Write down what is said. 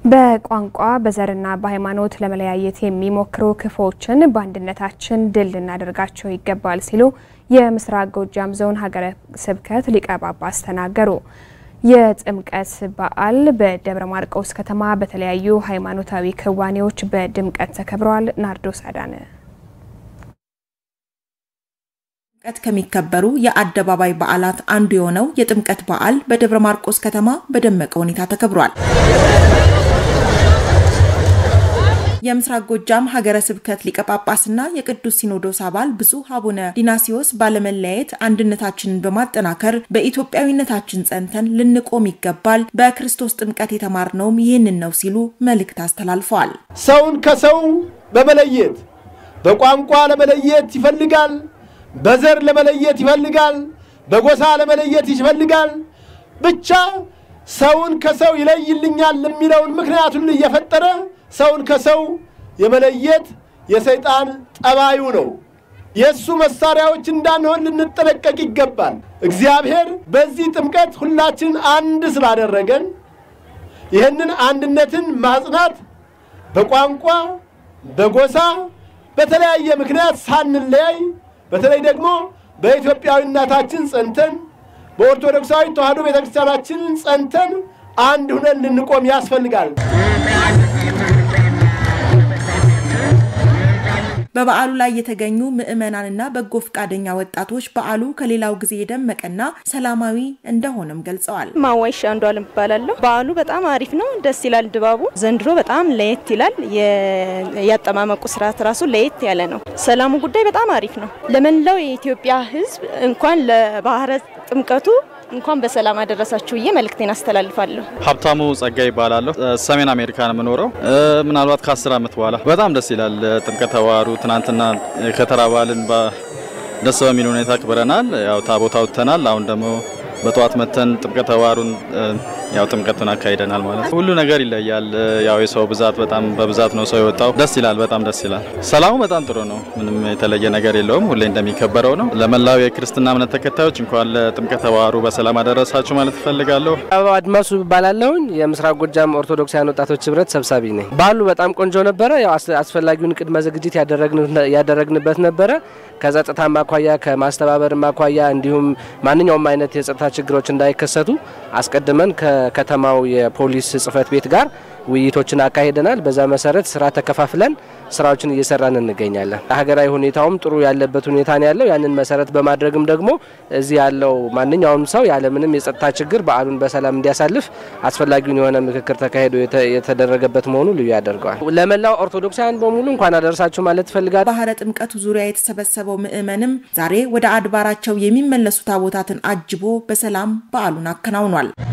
በቋንቋ በዘርና በሃይማኖት ለመለያየት የሚሞክሩ ክፉዎችን በአንድነታችን ድል ልናደርጋቸው ይገባል ሲሉ የምስራቅ ጎጃም ዞን ሀገረ ስብከት ሊቀ ጳጳስ ተናገሩ። የጥምቀት በዓል በደብረ ማርቆስ ከተማ በተለያዩ ሃይማኖታዊ ክዋኔዎች በድምቀት ተከብረዋል። ናርዶስ አዳነ ጥምቀት ከሚከበሩ የአደባባይ በዓላት አንዱ የሆነው የጥምቀት በዓል በደብረ ማርቆስ ከተማ በደመቀ ሁኔታ ተከብሯል። የምስራቅ ጎጃም ሀገረ ስብከት ሊቀ ጳጳስና የቅዱስ ሲኖዶስ አባል ብፁዕ አቡነ ዲናሲዮስ ባለመለያየት አንድነታችንን በማጠናከር በኢትዮጵያዊነታችን ጸንተን ልንቆም ይገባል፣ በክርስቶስ ጥምቀት የተማርነውም ይህንን ነው ሲሉ መልእክት አስተላልፈዋል። ሰውን ከሰው በመለየት በቋንቋ ለመለየት ይፈልጋል፣ በዘር ለመለየት ይፈልጋል፣ በጎሳ ለመለየት ይፈልጋል። ብቻ ሰውን ከሰው ይለይልኛል የሚለውን ምክንያት ሁሉ እየፈጠረ ሰውን ከሰው የመለየት የሰይጣን ጠባዩ ነው። የእሱ መሳሪያዎች እንዳንሆን ልንጠነቀቅ ይገባል። እግዚአብሔር በዚህ ጥምቀት ሁላችን አንድ ስላደረገን ይህንን አንድነትን ማጽናት በቋንቋ በጎሳ በተለያየ ምክንያት ሳንለያይ በተለይ ደግሞ በኢትዮጵያዊነታችን ጸንተን በኦርቶዶክሳዊ ተዋሕዶ ቤተክርስቲያናችንን ጸንተን አንድ ሁነን ልንቆም ያስፈልጋል። በበዓሉ ላይ የተገኙ ምዕመናንና በጎ ፈቃደኛ ወጣቶች በዓሉ ከሌላው ጊዜ የደመቀና ሰላማዊ እንደሆነም ገልጸዋል። ማዋይሻ አንዱ አለም እባላለሁ። በዓሉ በጣም አሪፍ ነው፣ ደስ ይላል ድባቡ። ዘንድሮ በጣም ለየት ይላል። ያጠማመቁ ስርዓት ራሱ ለየት ያለ ነው። ሰላሙ ጉዳይ በጣም አሪፍ ነው። ለመላው የኢትዮጵያ ሕዝብ እንኳን ለባህረ ጥምቀቱ እንኳን በሰላም አደረሳችሁ ብዬ መልእክቴን አስተላልፋለሁ። ሀብታሙ ጸጋ ይባላለሁ። ሰሜን አሜሪካ ነው የምኖረው። ምናልባት ከአስር ዓመት በኋላ በጣም ደስ ይላል። ጥምቀተ ባህሩ ትናንትና ከተራ በዓልን ደስ በሚል ሁኔታ አክብረናል። ያው ታቦት አውጥተናል። አሁን ደግሞ በጠዋት መተን ጥምቀተ ባህሩን ያው ጥምቀቱን አካሂደናል ማለት ነው። ሁሉ ነገር ይለያል። ያው የሰው ብዛት በጣም በብዛት ነው ሰው የወጣው። ደስ ይላል፣ በጣም ደስ ይላል። ሰላሙ በጣም ጥሩ ነው። ምንም የተለየ ነገር የለውም። ሁሌ እንደሚከበረው ነው። ለመላው የክርስትና እምነት ተከታዮች እንኳን ለጥምቀተ ባህሩ በሰላም አደረሳችሁ ማለት እፈልጋለሁ። አድማሱ እባላለሁኝ የምስራቅ ጎጃም ኦርቶዶክሳውያን ወጣቶች ህብረት ሰብሳቢ ነኝ። በዓሉ በጣም ቆንጆ ነበረ። ያው አስፈላጊውን ቅድመ ዝግጅት ያደረግንበት ነበረ። ከጸጥታ ማኳያ ከማስተባበር ማኳያ እንዲሁም ማንኛውም አይነት የጸጥታ ችግሮች እንዳይከሰቱ አስቀድመን ከከተማው የፖሊስ ጽህፈት ቤት ጋር ውይይቶችን አካሂደናል። በዛ መሰረት ስራ ተከፋፍለን ስራዎችን እየሰራን እንገኛለን። ሀገራዊ ሁኔታውም ጥሩ ያለበት ሁኔታ ነው ያለው። ያንን መሰረት በማድረግም ደግሞ እዚህ ያለው ማንኛውም ሰው ያለምንም የጸጥታ ችግር በዓሉን በሰላም እንዲያሳልፍ አስፈላጊውን የሆነ ምክክር ተካሂዶ የተደረገበት መሆኑ ልዩ ያደርገዋል። ለመላው ኦርቶዶክሳውያን በሙሉ እንኳን አደረሳችሁ ማለት እፈልጋለሁ። ባህረ ጥምቀቱ ዙሪያ የተሰበሰበው ምዕመንም ዛሬ ወደ አድባራቸው የሚመለሱ ታቦታትን አጅቦ በሰላም በዓሉን አከናውኗል።